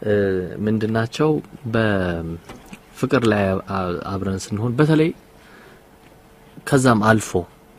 እ፣ ምንድናቸው በፍቅር ላይ አ- አብረን ስንሆን በተለይ ከዛም አልፎ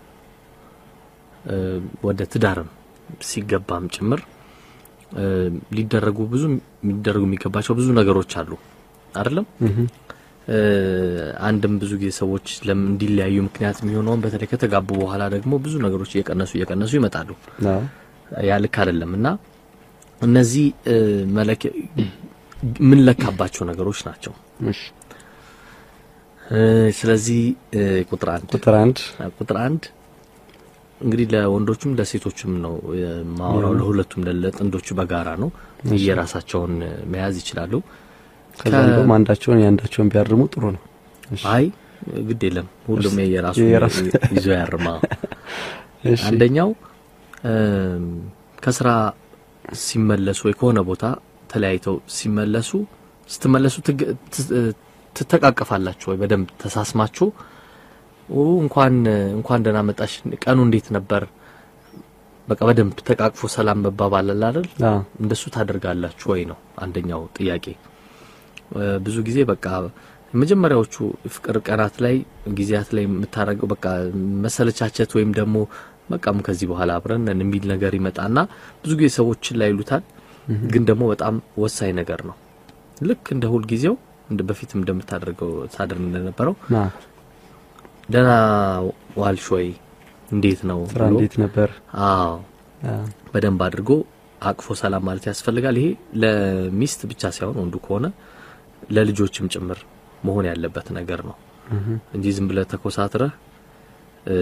እ፣ ወደ ትዳርም ሲገባም ጭምር እ፣ ሊደረጉ ብዙ ሊደረጉ የሚገባቸው ብዙ ነገሮች አሉ አይደለም። እ፣ አንድም ብዙ ጊዜ ሰዎች ለምን እንዲለያዩ ምክንያት የሚሆነውን በተለይ ከተጋቡ በኋላ ደግሞ ብዙ ነገሮች እየቀነሱ እየቀነሱ ይመጣሉ። አዎ ያ ልክ አይደለም እና እነዚህ እ፣ መለኪያ የምንለካባቸው ነገሮች ናቸው። እሺ እ፣ ስለዚህ እ፣ ቁጥር አንድ ቁጥር አንድ ቁጥር አንድ እንግዲህ ለወንዶቹም ለሴቶችም ነው የማወራው፣ ለሁለቱም ለጥንዶቹ በጋራ ነው። የራሳቸውን መያዝ ይችላሉ። ከዛ እንደውም አንዳቸውን የአንዳቸውን ቢያርሙ ጥሩ ነው። እሺ አይ ግድ የለም ሁሉም የራሱ የራሱ ይዞ ያርማ። እሺ አንደኛው እም፣ ከስራ ሲመለሱ ወይ ከሆነ ቦታ ተለያይተው ሲመለሱ ስትመለሱ ትግ- ት- ትተቃቀፋላችሁ ወይ በደንብ ተሳስማችሁ ኦ እንኳን እንኳን ደህና መጣሽ ቀኑ እንዴት ነበር በቃ በደንብ ተቃቅፎ ሰላም መባባል አለ አይደል አዎ እንደሱ ታደርጋላችሁ ወይ ነው አንደኛው ጥያቄ እ፣ ብዙ ጊዜ በቃ የመጀመሪያዎቹ ፍቅር ቀናት ላይ ጊዜያት ላይ የምታደርገው በቃ መሰለቻቸት ወይም ደግሞ በቃም ከዚህ በኋላ አብረን ነን የሚል ነገር ይመጣና ብዙ ጊዜ ሰዎችን ላይ ይሉታል። ግን ደግሞ በጣም ወሳኝ ነገር ነው። ልክ እንደ ሁል ጊዜው እንደ በፊትም እንደምታደርገው ታደርግ እንደነበረው አዎ ደህና ዋልሽ ወይ እንዴት ነው ስራ ብሎ እንዴት ነበር? አዎ አዎ በደንብ አድርጎ አቅፎ ሰላም ማለት ያስፈልጋል። ይሄ ለሚስት ብቻ ሳይሆን ወንዱ ከሆነ ለልጆችም ጭምር መሆን ያለበት ነገር ነው እንጂ ዝም ብለህ ተኮሳትረህ እ፣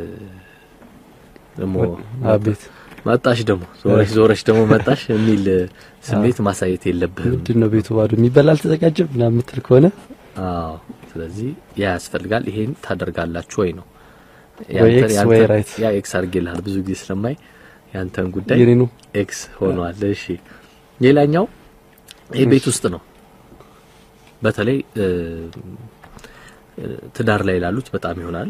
ደግሞ አቤት መጣሽ ደግሞ ዞረሽ ዞረሽ ደግሞ መጣሽ የሚል ስሜት ማሳየት የለብህም። ምንድን ነው ቤቱ ባዶ የሚበላ አልተዘጋጀም ምናምን የምትል ከሆነ አዎ ስለዚህ ያ ያስፈልጋል። ይሄን ታደርጋላችሁ ወይ ነው ወይ ያንተን- ኤክስ ያንተን- ወይ ራይት። ያ ኤክስ አድርጌልሃል ብዙ ጊዜ ስለማይ ያንተን ጉዳይ የኔ ነው ኤክስ ሆኗል። እሺ ሌላኛው ይህ ቤት ውስጥ ነው። በተለይ እ፣ እ፣ ትዳር ላይ ላሉት በጣም ይሆናል።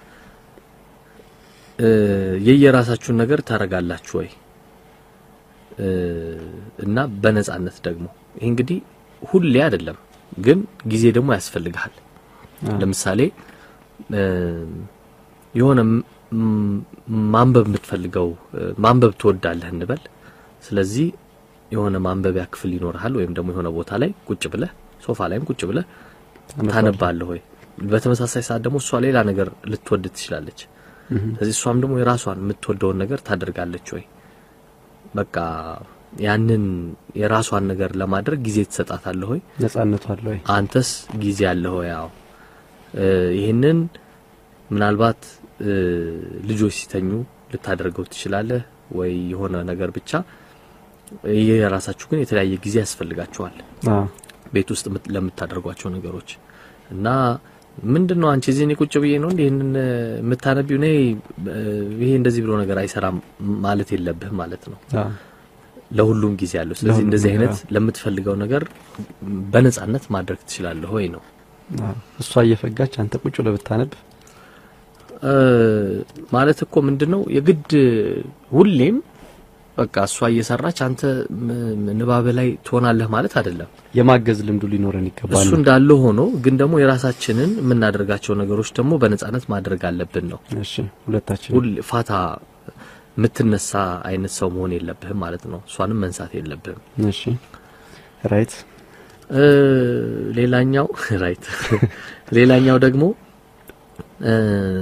እ፣ የየራሳችሁን ነገር ታረጋላችሁ ወይ እ፣ እና በነጻነት ደግሞ ይህ እንግዲህ ሁሌ አይደለም፣ ግን ጊዜ ደግሞ ያስፈልግሃል። አዎ። ለምሳሌ እ፣ የሆነ ም- ም- ማንበብ የምትፈልገው እ፣ ማንበብ ትወዳለህ እንበል። ስለዚህ የሆነ ማንበቢያ ክፍል ይኖርሃል፣ ወይም ደግሞ የሆነ ቦታ ላይ ቁጭ ብለህ ሶፋ ላይም ቁጭ ብለህ ታነባለህ ወይ። በተመሳሳይ ሰዓት ደግሞ እሷ ሌላ ነገር ልትወድ ትችላለች። ስለዚህ እሷም ደግሞ የራሷን የምትወደውን ነገር ታደርጋለች ወይ። በቃ ያንን የራሷን ነገር ለማድረግ ጊዜ ትሰጣታለህ ወይ። ነጻነቱ አለ ወይ? አንተስ ጊዜ አለ ሆይ? ያው ይህንን ምናልባት እ፣ ልጆች ሲተኙ ልታደርገው ትችላለህ ወይ የሆነ ነገር ብቻ የራሳችሁ ግን የተለያየ ጊዜ ያስፈልጋችኋል አዎ ቤት ውስጥ የምት- ለምታደርጓቸው ነገሮች እና ምንድን ነው አንቺ እዚህ እኔ ቁጭ ብዬ ነው እንዴ ይህንን እ፣ የምታነቢው እኔ እ፣ ይሄ እንደዚህ ብሎ ነገር አይሰራም ማለት የለብህም ማለት ነው አዎ ለሁሉም ጊዜ አለው ስለዚህ ለሁሉም እንደዚህ ነገር፣ አይነት ለምትፈልገው ነገር በነጻነት ማድረግ ትችላለህ ወይ ነው አዎ። እሷ እየፈጋች አንተ ቁጭ ብለህ ብታነብ እ፣ ማለት እኮ ምንድን ነው የግድ ሁሌም በቃ እሷ እየሰራች አንተ ም- ንባብ ላይ ትሆናለህ ማለት አይደለም። የማገዝ ልምዱ ሊኖረን ይገባል። እሱ እንዳለ ሆኖ ግን ደግሞ የራሳችንን የምናደርጋቸው ነገሮች ደግሞ በነጻነት ማድረግ አለብን ነው። እሺ ሁለታችን ሁል ፋታ የምትነሳ አይነት ሰው መሆን የለብህም ማለት ነው። እሷንም መንሳት የለብህም። እሺ ራይት እ፣ ሌላኛው ራይት ሌላኛው ደግሞ እ፣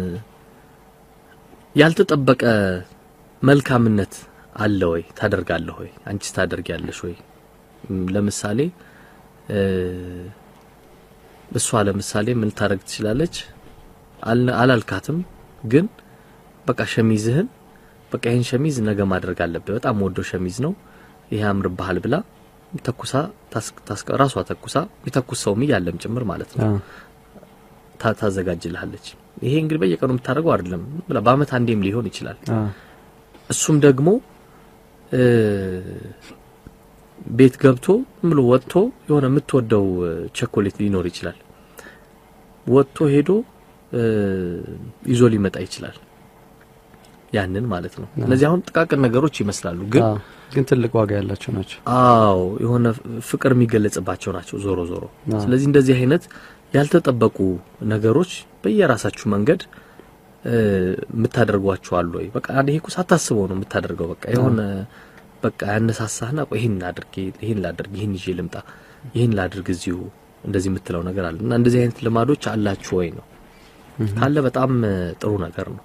ያልተጠበቀ መልካምነት አለ ወይ ታደርጋለህ ወይ አንቺስ ታደርጊያለሽ ወይ እም፣ ለምሳሌ እ፣ እሷ ለምሳሌ ምን ታደርግ ትችላለች አል- አላልካትም ግን በቃ ሸሚዝህን በቃ ይህን ሸሚዝ ነገ ማድረግ አለብህ በጣም ወዶ ሸሚዝ ነው ይሄ ያምርብሃል ብላ ተኩሳ ታስ- ታስቀ- ራሷ ተኩሳ የሚተኩስ ሰውም እያለም ጭምር ማለት ነው አዎ ታ- ታዘጋጅልሃለች። ይሄ እንግዲህ በየቀኑ የምታደርገው አይደለም፣ ብላ በአመት አንዴም ሊሆን ይችላል። አዎ እሱም ደግሞ እ፣ ቤት ገብቶ ዝም ብሎ ወጥቶ የሆነ የምትወደው እ፣ ቸኮሌት ሊኖር ይችላል። ወጥቶ ሄዶ እ፣ ይዞ ሊመጣ ይችላል። ያንን ማለት ነው። እነዚህ አሁን ጥቃቅን ነገሮች ይመስላሉ ግን አዎ፣ ግን ትልቅ ዋጋ ያላቸው ናቸው። አዎ የሆነ ፍቅር የሚገለጽባቸው ናቸው ዞሮ ዞሮ። አዎ። ስለዚህ እንደዚህ አይነት ያልተጠበቁ ነገሮች በየራሳችሁ መንገድ እ፣ የምታደርጓቸው አሉ ወይ? በቃ ይሄ እኮ ሳታስበው ነው የምታደርገው። በቃ የሆነ በቃ ያነሳሳህና ቆይ ይሄን ላድርግ፣ ይሄን ላድርግ፣ ይሄን ይዤ ልምጣ፣ ይሄን ላድርግ እዚሁ እንደዚህ የምትለው ነገር አለ እና እንደዚህ አይነት ልማዶች አላችሁ ወይ ነው ካለ በጣም እ፣ ጥሩ ነገር ነው።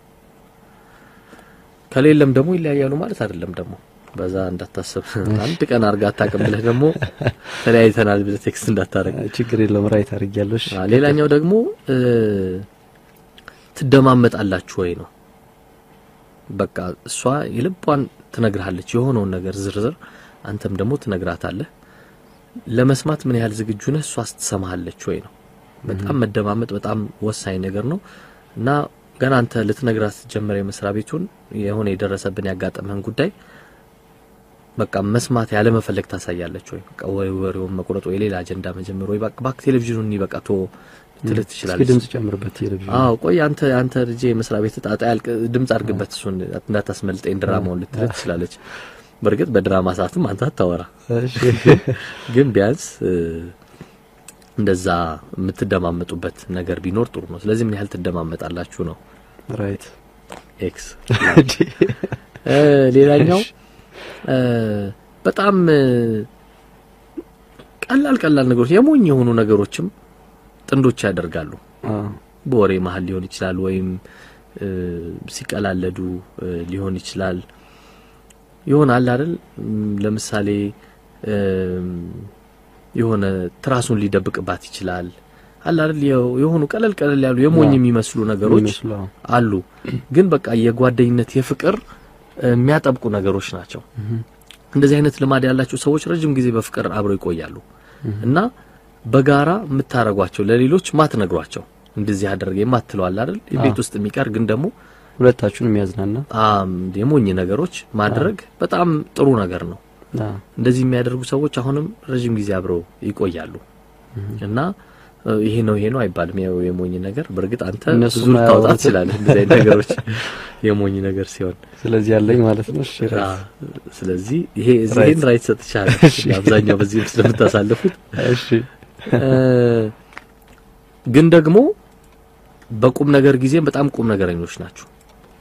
ከሌለም ደግሞ ይለያያሉ ማለት አይደለም። ደግሞ በዛ እንዳታስብ አንድ ቀን አርጋ አታውቅም ብለህ ደግሞ ተለያይተናል ብለህ ቴክስት እንዳታረግ። ችግር የለውም ራይት አድርጊያለሽ። አ፣ ሌላኛው ደግሞ እ፣ ትደማመጣላችሁ ወይ ነው። በቃ እሷ የልቧን ትነግርሃለች የሆነውን ነገር ዝርዝር፣ አንተም ደግሞ ትነግራታለህ። ለመስማት ምን ያህል ዝግጁ ነህ? እሷ ስትሰማሃለች ወይ ነው። በጣም መደማመጥ በጣም ወሳኝ ነገር ነው እና ገና አንተ ልትነግራት ስትጀምር የመስሪያ ቤቱን የሆነ የደረሰብን ያጋጠመህን ጉዳይ በቃ መስማት ያለ መፈለግ ታሳያለች ወይ በቃ ወይ ወሬውን መቁረጥ ወይ ሌላ አጀንዳ መጀመር ወይ በቃ ባክ ቴሌቪዥኑን በቃ ቶ ልትልህ እስኪ ትችላለች። ድምጽ ጨምርበት ቴሌቪዥን። አዎ ቆይ አንተ አንተ ልጄ መስሪያ ቤት ጣጣ ያልቅ ድምጽ አድርግበት እሱን እንዳታስመልጠኝ ድራማውን ልትልህ ትችላለች። በእርግጥ በድራማ ሰዓትም አንተ አታወራ፣ እሺ ግን ቢያንስ እ፣ እንደዛ የምትደማመጡበት ነገር ቢኖር ጥሩ ነው። ስለዚህ ምን ያህል ትደማመጣላችሁ ነው ራይት ኤክስ እ፣ ሌላኛው እ፣ በጣም እ፣ ቀላል ቀላል ነገሮች የሞኝ የሆኑ ነገሮችም ጥንዶች ያደርጋሉ። አዎ በወሬ መሀል ሊሆን ይችላል፣ ወይም እ፣ ሲቀላለዱ እ፣ ሊሆን ይችላል። ይሆናል አይደል? እም፣ ለምሳሌ እም፣ የሆነ ትራሱን ሊደብቅባት ይችላል። አለ አይደል? የው- የሆኑ ቀለል ቀለል ያሉ የሞኝ አዎ። የሚመስሉ ነገሮች የሚመስሉ አዎ። አሉ። ግን በቃ የጓደኝነት የፍቅር እ፣ የሚያጠብቁ ነገሮች ናቸው። እንደዚህ አይነት ልማድ ያላቸው ሰዎች ረጅም ጊዜ በፍቅር አብረው ይቆያሉ እና በጋራ የምታረጓቸው ለሌሎች ማትነግሯቸው እንደዚህ አደረገ የማትለው አለ አይደል? ቤት ውስጥ የሚቀር ግን ደግሞ ሁለታችሁን የሚያዝናና አም የሞኝ ነገሮች ማድረግ በጣም ጥሩ ነገር ነው። አዎ እንደዚህ የሚያደርጉ ሰዎች አሁንም ረጅም ጊዜ አብረው ይቆያሉ እና እ፣ ይሄ ነው ይሄ ነው አይባልም። ያው የሞኝ ነገር በእርግጥ አንተ እነሱ ብዙ ልታወጣ ማያወሩትን- ትችላለህ እንደዚህ አይነት ነገሮች የሞኝ ነገር ሲሆን ስለዚህ ያለኝ ማለት ነው። እሺ አ፣ ራይት ስለዚህ ይሄ Right. ይሄን ራይት ሰጥቻለሁ። አብዛኛው በዚህ ስለምታሳልፉት እሺ እ፣ ግን ደግሞ በቁም ነገር ጊዜም በጣም ቁም ነገረኞች ናቸው።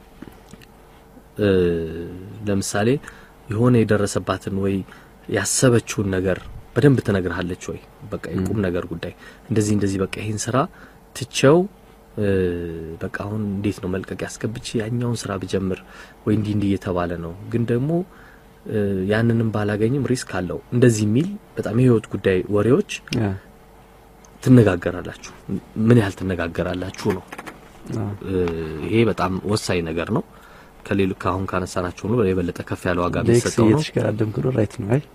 እ፣ ለምሳሌ የሆነ የደረሰባትን ወይ ያሰበችውን ነገር በደንብ ትነግርሃለች ወይ በቃ የቁም ነገር ጉዳይ እንደዚህ እንደዚህ በቃ ይሄን ስራ ትቼው እ፣ በቃ አሁን እንዴት ነው መልቀቅ ያስገብቼ ያኛውን ስራ ብጀምር ወይ እንዲህ እንዲህ እየተባለ ነው ግን ደግሞ እ፣ ያንንም ባላገኝም ሪስክ አለው እንደዚህ የሚል በጣም የህይወት ጉዳይ ወሬዎች አዎ ትነጋገራላችሁ። ምን ያህል ትነጋገራላችሁ ነው። አዎ እ፣ ይሄ በጣም ወሳኝ ነገር ነው። ከሌሉ ከአሁን ካነሳናቸው ነው የበለጠ ከፍ ያለ ዋጋ ሌክስ የሚሰጠው ነው እየተሽከራደምክ ነው። ራይት ነው። አይ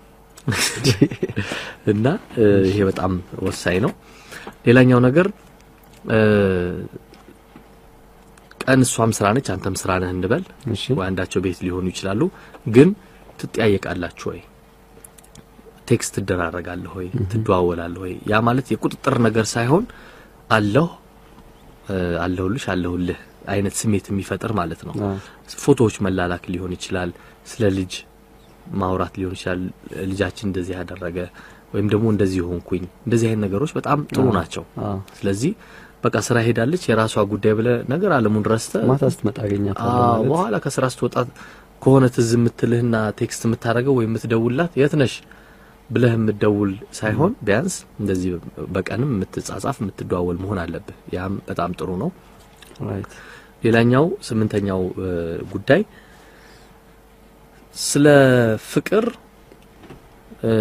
እና እ፣ ይሄ በጣም ወሳኝ ነው። ሌላኛው ነገር እ፣ ቀን እሷም ስራ ነች፣ አንተም ስራ ነህ እንበል እሺ ወይ አንዳቸው ቤት ሊሆኑ ይችላሉ። ግን ትጠያየቃላችሁ ወይ? ቴክስት ትደራረጋለህ ወይ? ትደዋወላለህ ወይ? ያ ማለት የቁጥጥር ነገር ሳይሆን አለሁ እ፣ አለሁልሽ አለሁልህ አይነት ስሜት የሚፈጥር ማለት ነው። አዎ ፎቶዎች መላላክ ሊሆን ይችላል። ስለ ልጅ ማውራት ሊሆን ይችላል። ልጃችን እንደዚህ ያደረገ ወይም ደግሞ እንደዚህ ሆንኩኝ። እንደዚህ አይነት ነገሮች በጣም ጥሩ ናቸው። አዎ ስለዚህ በቃ ስራ ሄዳለች የራሷ ጉዳይ ብለ ነገር አለሙን ረስተ ማታ ስትመጣ አገኛታለሁ አዎ፣ ማለት በኋላ ከስራ ስትወጣ ከሆነ ትዝ የምትልህና ቴክስት የምታደርገው ወይም የምትደውላት የት ነሽ ብለህ የምትደውል ሳይሆን ቢያንስ እንደዚህ በቀንም የምትጻጻፍ የምትደዋወል መሆን አለብህ። ያም በጣም ጥሩ ነው። ራይት ሌላኛው ስምንተኛው እ፣ ጉዳይ ስለ ፍቅር እ፣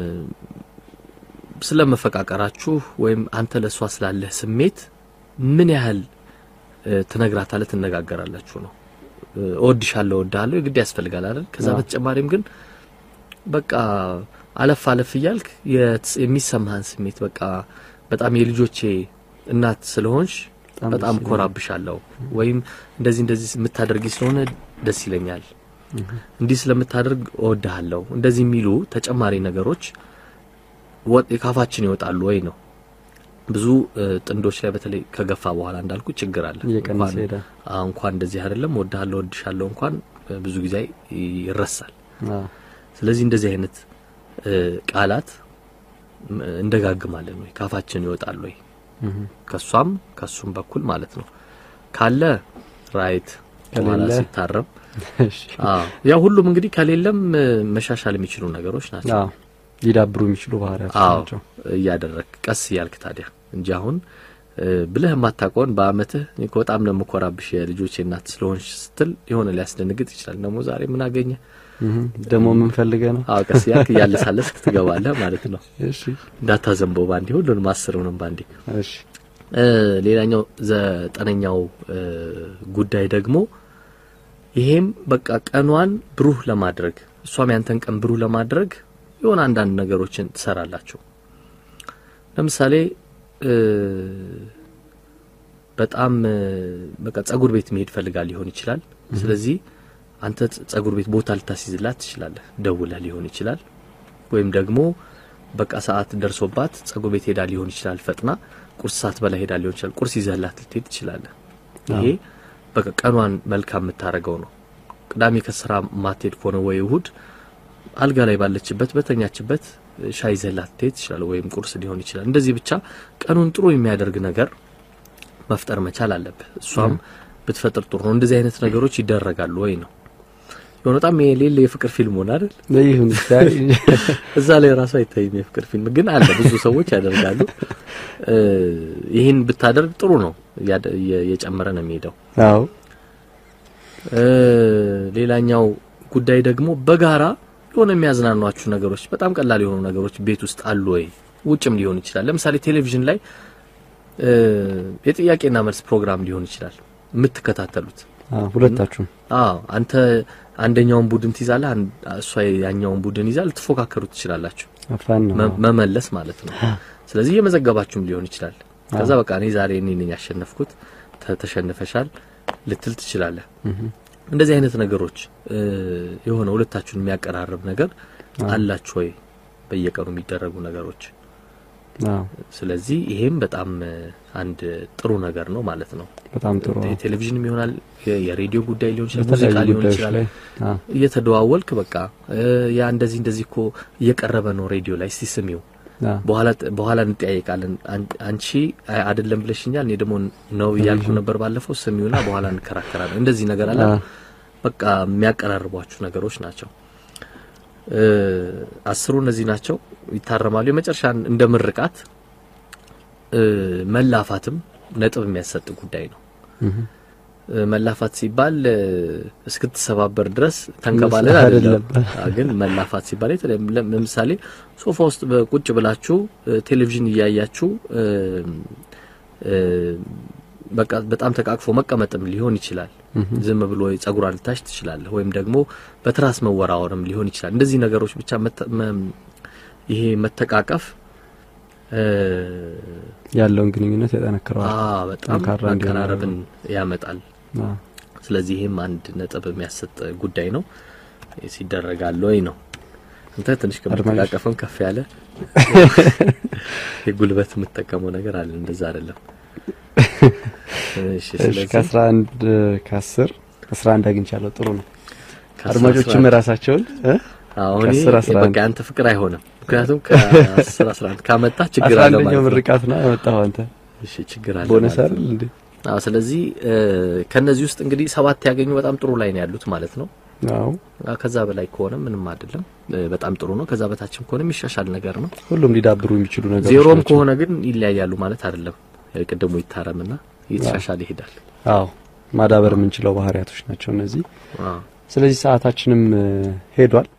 ስለ መፈቃቀራችሁ ወይም አንተ ለእሷ ስላለህ ስሜት ምን ያህል እ፣ ትነግራታለህ፣ ትነጋገራላችሁ ነው። እ፣ እወድሻለሁ፣ እወድሃለሁ የግድ ያስፈልጋል አይደል? ከዛ አዎ። በተጨማሪም ግን በቃ አለፍ አለፍ እያልክ የት- የሚሰማህን ስሜት በቃ በጣም የልጆቼ እናት ስለሆንሽ በጣም በጣም ደስ ይላል። ኮራብሻለሁ ወይም እንደዚህ እንደዚህ የምታደርጊ ስለሆነ ደስ ይለኛል፣ እንዲህ ስለምታደርግ እወድሃለሁ፣ እንደዚህ የሚሉ ተጨማሪ ነገሮች ወጥ ካፋችን ይወጣሉ ወይ ነው። ብዙ እ፣ ጥንዶች ላይ በተለይ ከገፋ በኋላ እንዳልኩ ችግር አለ። እየቀነሰ እንኳን- ሄዳል። አዎ፣ እንኳን እንደዚህ አይደለም ወድሃለሁ ወድሻለሁ እንኳን እ፣ ብዙ ጊዜ ይረሳል። አዎ ስለዚህ እንደዚህ አይነት እ፣ ቃላት ም፣ እንደጋግማለን ወይ ካፋችን ይወጣል ወይ እህ ከሷም ከሱም በኩል ማለት ነው ካለ ራይት በኋላ ከሌለ? ሲታረም እሺ አዎ ያው ሁሉም እንግዲህ ከሌለም እ፣ መሻሻል የሚችሉ ነገሮች ናቸው። አዎ ሊዳብሩ የሚችሉ ባህሪያቶች አዎ ናቸው። እያደረግ ቀስ እያልክ ታዲያ እንጂ አሁን እ፣ ብለህ የማታውቀውን በአመትህ እኔ እኮ በጣም ነው የምኮራብሽ የልጆቼ እናት ስለሆንሽ ስትል የሆነ ሊያስደነግጥ ይችላል። ደግሞ ዛሬ ምን አገኘ? እህ ደግሞ ምን ፈልገህ ነው? አዎ ቀስ እያልክ እያለሳለስክ ትገባለህ ማለት ነው። እሺ እንዳታዘንበው ባንዴ ሁሉንም አስሩንም ባንዴ። እሺ እ፣ ሌላኛው ዘጠነኛው እ፣ ጉዳይ ደግሞ ይሄም በቃ ቀኗን ብሩህ ለማድረግ እሷም ያንተን ቀን ብሩህ ለማድረግ የሆነ አንዳንድ ነገሮችን ትሰራላችሁ። ለምሳሌ እ፣ በጣም እ፣ በቃ ጸጉር ቤት መሄድ ፈልጋ ሊሆን ይችላል። ስለዚህ አንተ ጸ- ጸጉር ቤት ቦታ ልታስይዝላት ትችላለህ። ደውለህ ሊሆን ይችላል። ወይም ደግሞ በቃ ሰዓት ደርሶባት ጸጉር ቤት ሄዳ ሊሆን ይችላል። ፈጥና ቁርስ ሰዓት በላይ ሄዳ ሊሆን ይችላል። ቁርስ ይዘህላት ልትሄድ ትችላለህ። ይሄ በቃ ቀኗን መልካም የምታደርገው ነው። ቅዳሜ ከስራ ማትሄድ ከሆነ ወይ እሁድ አልጋ ላይ ባለችበት በተኛችበት ሻይ ይዘህላት ልትሄድ ትችላለህ። ወይም ቁርስ ሊሆን ይችላል። እንደዚህ ብቻ ቀኑን ጥሩ የሚያደርግ ነገር መፍጠር መቻል አለብህ። እሷም ብትፈጥር ጥሩ ነው። እንደዚህ አይነት ነገሮች ይደረጋሉ ወይ ነው የሆነ በጣም የሌለ የፍቅር ፊልም ሆነ አይደል? ይሁን ይታይ እዛ ላይ ራሱ አይታይም የፍቅር ፊልም ግን አለ። ብዙ ሰዎች ያደርጋሉ። እ፣ ይህን ብታደርግ ጥሩ ነው። እያደ- እየ- እየጨመረ ነው የሚሄደው። አዎ እ፣ ሌላኛው ጉዳይ ደግሞ በጋራ የሆነ የሚያዝናኗችሁ ነገሮች፣ በጣም ቀላል የሆኑ ነገሮች ቤት ውስጥ አሉ ወይ? ውጭም ሊሆን ይችላል። ለምሳሌ ቴሌቪዥን ላይ እ፣ የጥያቄና መልስ ፕሮግራም ሊሆን ይችላል የምትከታተሉት አዎ ሁለታችሁም አዎ አንተ አንደኛውን ቡድን ትይዛለህ፣ አን- እሷ ያኛውን ቡድን ይዛል። ልትፎካከሩ ትችላላችሁ፣ አፋን ነው መ- መመለስ ማለት ነው። ስለዚህ እየመዘገባችሁም ሊሆን ይችላል። ከዛ በቃ እኔ ዛሬ እኔ ነኝ ያሸነፍኩት፣ ተ- ተሸንፈሻል ልትል ትችላለህ። እንደዚህ አይነት ነገሮች እ፣ የሆነ ሁለታችሁን የሚያቀራርብ ነገር አላችሁ ወይ? በየቀኑ የሚደረጉ ነገሮች አዎ ስለዚህ ይሄም በጣም እ፣ አንድ ጥሩ ነገር ነው ማለት ነው። በጣም ጥሩ ነው። ቴሌቪዥንም ይሆናል፣ የ- የሬዲዮ ጉዳይ ሊሆን ይችላል፣ በተለያዩ ሙዚቃ ሊሆን ጉዳዮች ይችላል። ላይ አዎ እየተደዋወልክ በቃ እ፣ ያ እንደዚህ እንደዚህ እኮ እየቀረበ ነው ሬዲዮ ላይ እስቲ ስሚው፣ አዎ በኋላ በኋላ እንጠያየቃለን። አን- አንቺ አይ አይደለም ብለሽኛል፣ እኔ ደግሞ ነው እያልኩ ነበር ባለፈው፣ ስሚውና በኋላ እንከራከራለን። እንደዚህ ነገር አለ። አዎ በቃ የሚያቀራርቧችሁ ነገሮች ናቸው። እ፣ አስሩ እነዚህ ናቸው፣ ይታረማሉ። የመጨረሻ እንደ ምርቃት እ፣ መላፋትም ነጥብ የሚያሰጥ ጉዳይ ነው። እህ እ፣ መላፋት ሲባል እ፣ እስክትሰባበር ድረስ ተንከባለል እንደዛ አይደለም። አይደለም። አ፣ ግን መላፋት ሲባል የተለየ ለም- ለምሳሌ ሶፋ ውስጥ በቁጭ ብላችሁ እ፣ ቴሌቪዥን እያያችሁ እ፣ እ፣ በቃ በጣም ተቃቅፎ መቀመጥም ሊሆን ይችላል። ዝም ብሎ ጸጉሯን ልታሽ ትችላለህ። ወይም ደግሞ በትራስ መወራወርም ሊሆን ይችላል። እንደዚህ ነገሮች ብቻ መተ- መ- ይሄ መተቃቀፍ እ፣ ያለውን ግንኙነት ያጠነክረዋል። አ፣ በጣም ጠንካራ እንዲሆን መቀራረብን ያመጣል። አዎ ስለዚህ ይህም አንድ ነጥብ የሚያሰጥ ጉዳይ ነው። ሲደረጋል ወይ ነው። አንተ ትንሽ ከመጠቃቀፍም ከፍ ያለ የጉልበት የምትጠቀመው ነገር አለ። እንደዛ አይደለም። እሺ፣ እሺ ስለዚህ ከአስራ አንድ ከአስር አስራ አንድ አግኝቻለሁ። ጥሩ ነው። ከአስራ አድማጮችም አስራ- ራሳቸውን እ? አሁን ከአስር አስራ በቃ አንድ ያንተ ፍቅር አይሆንም። ምክንያቱም ከአስር አስራ አንድ ካመጣ ችግር አስራ አለ አንደኛው ማለት ነው። ምርቃት ነው ያመጣኸው አንተ እሺ፣ ችግር አለ ቦነስ ማለት ነው። አይደል እንዴ? አዎ፣ ስለዚህ እ፣ ከነዚህ ውስጥ እንግዲህ ሰባት ያገኙ በጣም ጥሩ ላይ ነው ያሉት ማለት ነው። አዎ አዎ፣ ከዛ በላይ ከሆነ ምንም አይደለም፣ እ፣ በጣም ጥሩ ነው። ከዛ በታችም ከሆነ የሚሻሻል ነገር ነው። ሁሉም ሊዳብሩ የሚችሉ ነገሮች ዜሮም ናቸው። ከሆነ ግን ይለያያሉ ማለት አይደለም። ቅድሙ ይታረምና እየተሻሻለ ይሄዳል። አዎ ማዳበር የምንችለው ባህሪያቶች ናቸው እነዚህ። አዎ ስለዚህ ሰዓታችንም እ፣ ሄዷል።